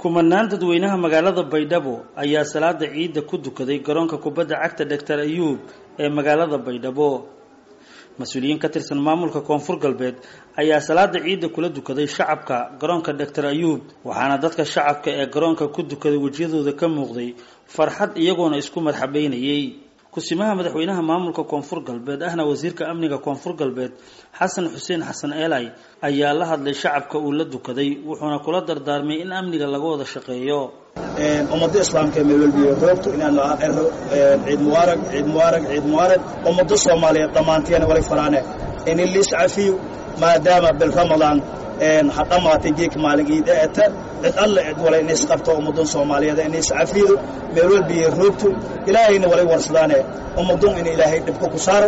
kumanaan dadweynaha magaalada baydhabo ayaa salaada ciidda ku dukaday garoonka kubadda cagta doctor ayuub ee magaalada baydhabo mas-uuliyiin ka tirsan maamulka koonfur galbeed ayaa salaada ciidda kula dukaday shacabka garoonka doctor ayuub waxaana dadka shacabka ee garoonka ku dukaday wejiyadooda ka muuqday farxad iyagoona isku marxabeynayay kusimaha madaxweynaha maamulka koonfur galbeed ahna wasiirka amniga koonfur galbeed xasan xuseen xasan eelay ayaa la hadlay shacabka uu la dukaday wuxuuna kula dardaarmay in amniga laga wada shaqeeyo ummada islaamka ee meelwalbiyo roogto inaan ero ciid mubaarag ciid mubaarag ciid mubaarag ummada soomaaliyeed dhammaanteena walay faraane in liis cafiyo maadaama bil ramadaan ha dhammaatay geek maalin iida eta cid alle cid wala inays qabto ummadan soomaaliyeed inays cafido meel walbiyo roogto ilaahayna walay warsadaane ummadun in ilaahay dhibka ku saaro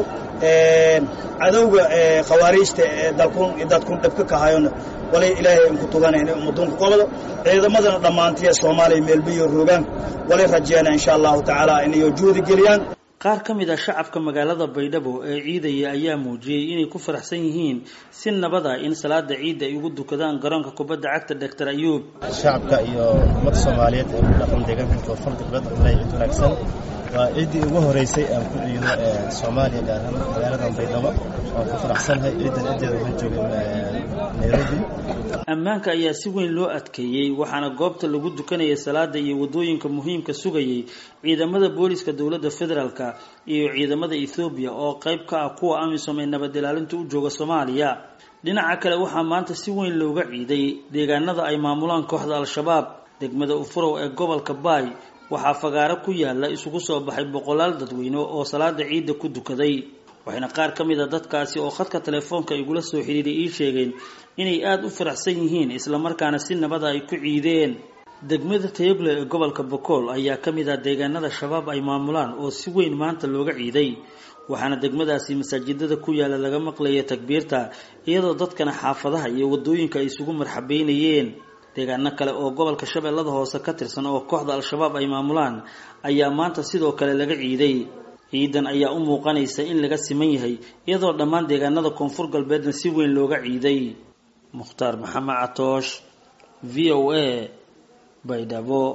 cadowga khawaariijta ee dalkun dadkun dhibka ka hayona walay ilaahay inku tugana inay ummadun ku qabado ciidamadana dhammaantiya soomaaliya meelbiyo roogaan walay rajeena insha allahu tacaala inayo juhdi geliyaan qaar ka mid ah shacabka magaalada baydhabo ee ciidaya ayaa muujiyey inay ku faraxsan yihiin si nabad ah in salaada ciidda ay ugu dukadaan garoonka kubadda cagta doctor ayuub shacabka iyo ummadda soomaaliyeed ee ku dhaqan deegaanka koonfur galbeed wallahi ciid wanaagsan waa ciiddii ugu horeysay aan ku ciido soomaaliya gaar ahaan magaaladan baydhabo waan ku faraxsanahay ciiddan ciddeeda waxaan joogay nairobi ammaanka ayaa si weyn loo adkeeyey waxaana goobta lagu dukanayay salaada iyo waddooyinka muhiimka sugayay ciidamada booliska dowladda federaalka iyo ciidamada ethoobiya oo qayb ka ah kuwa amisom ee nabad ilaalinta u jooga soomaaliya dhinaca kale waxaa maanta si weyn looga ciiday deegaanada ay maamulaan kooxda al-shabaab degmada ufurow ee gobolka baay waxaa fagaaro ku yaala isugu soo baxay boqolaal dadweyne oo salaada ciidda ku dukaday waxayna qaar ka mid a dadkaasi oo khadka telefoonka igula soo xidhiiray ii sheegeen inay aada u faraxsan yihiin islamarkaana si nabada ay ku ciideen degmada tayable ee gobolka bokool ayaa ka mid ah deegaanada shabaab ay maamulaan oo si weyn maanta looga ciiday waxaana degmadaasi masaajidada ku yaala laga maqlaya takbiirta iyadoo dadkana xaafadaha iyo wadooyinka ay isugu marxabeynayeen deegaano kale oo gobolka shabeellada hoose ka tirsan oo kooxda al-shabaab ay maamulaan ayaa maanta sidoo kale laga ciiday ciidan ayaa u muuqanaysa in laga siman yahay iyadoo dhammaan deegaanada koonfur galbeedna si weyn looga ciiday mukhtaar maxamed catoosh v o a baydhabo